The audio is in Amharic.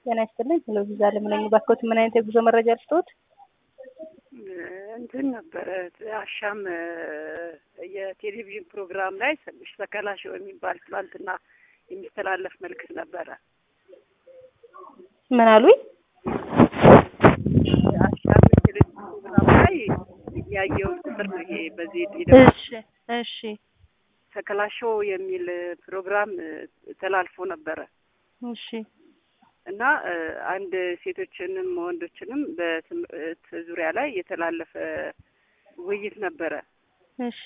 ጤና ይስጥልኝ። ሄሎ ቪዛ ለምነኝ ባክዎት፣ ምን አይነት የጉዞ መረጃ ልስጥዎት? እንትን ነበረ አሻም የቴሌቪዥን ፕሮግራም ላይ ሰከላ ሾው የሚባል ትላንትና የሚተላለፍ መልዕክት ነበረ። ምን አሉኝ? አሻም የቴሌቪዥን ፕሮግራም ላይ ያየሁት ቁጥር ነው ይሄ። በዚህ እሺ እሺ ሰከላ ሾው የሚል ፕሮግራም ተላልፎ ነበረ እሺ እና አንድ ሴቶችንም ወንዶችንም በትምህርት ዙሪያ ላይ የተላለፈ ውይይት ነበረ። እሺ